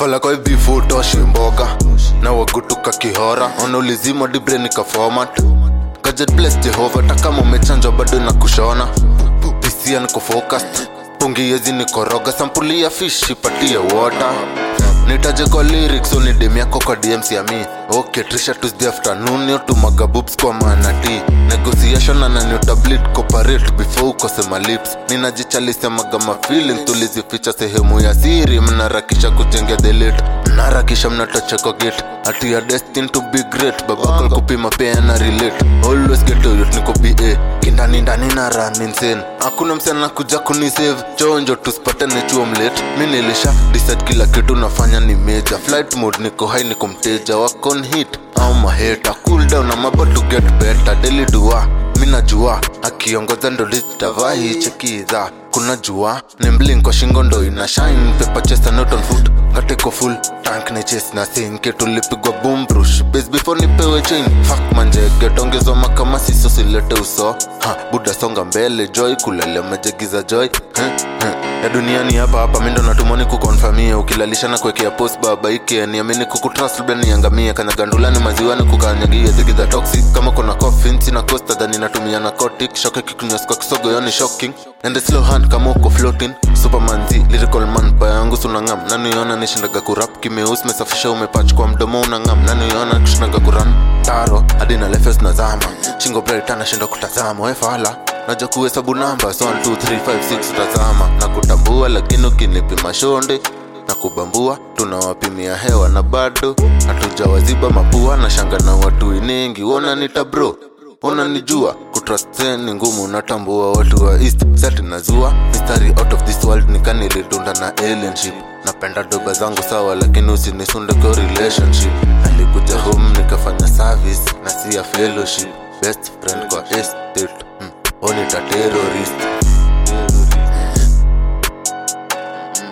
fala kwa hivi futoshi mboga na wagutuka kihora wanaulizima dibre nika format Gadget bless Jehova takama umechanjwa bado na kushona pisia niko focused pungi yezi nikoroga sampuli ya fish ipatie water nitaje kwa lyrics unidem yako kwa dms ya mi okay trisha tuesday afternoon yotumaga boobs kwa manati negotiation ananiotablit cooperate before ukosema lips ninajichalisemaga mafeeling tulizificha sehemu ya siri mnarakisha kujengea delete mnarakisha mnatacheko gate ati ya destin to be great babakal kupima pia na relate always get to youth niko ba kindani ndani na run insane hakuna msana kuja kunisave chonjo tusipatane chuo mlate mi nilisha decide kila kitu nafanya ni major flight mode niko high niko mteja wakon hit au maheta cool down I'm about to get better daily dua mi najua akiongoza ndo litavahi chekiza kuna jua ni mblink kwa shingo ndo ina shine paper chest and not on foot ngateko full tank ni chest na sinke tulipigwa boom brush base before nipewe chain fuck manjege tongezwa makama siso silete uso ha buda songa mbele joy kulele majegiza joy huh? huh? ya duniani hapa hapa mindo natumoni kukonfamia ukilalisha na kuwekea post baba ike niamini kukutrust labda niangamie kanyagandulani maziwani kukanyagia zigiza toxic kama kuna coffin sina costa dhani natumia narcotic shoke kikunywas kwa kisogo yoni shocking and the slow hand kama uko floating superman z lyrical man pa yangu sunangam naniona nishindaga kurap kimeus mesafisha umepach kwa mdomo unangam naniona kushindaga kuran taro hadi na lefes nazama shingo bright anashinda kutazama wefala naja kuhesabu namba 1 2 3 5 6 tazama na kutambua lakini ukinipima shonde na kubambua tunawapimia hewa na bado hatujawaziba mapua na shanga na watu iningi wona nita bro unanijua kutrust ni ngumu natambua watu wa east sati nazua mistari out of this world nikanilidunda na alienship napenda doba zangu sawa lakini usinisunde kwa relationship alikuja home nikafanya service na si ya fellowship best friend kwa estate hmm. onita terrorist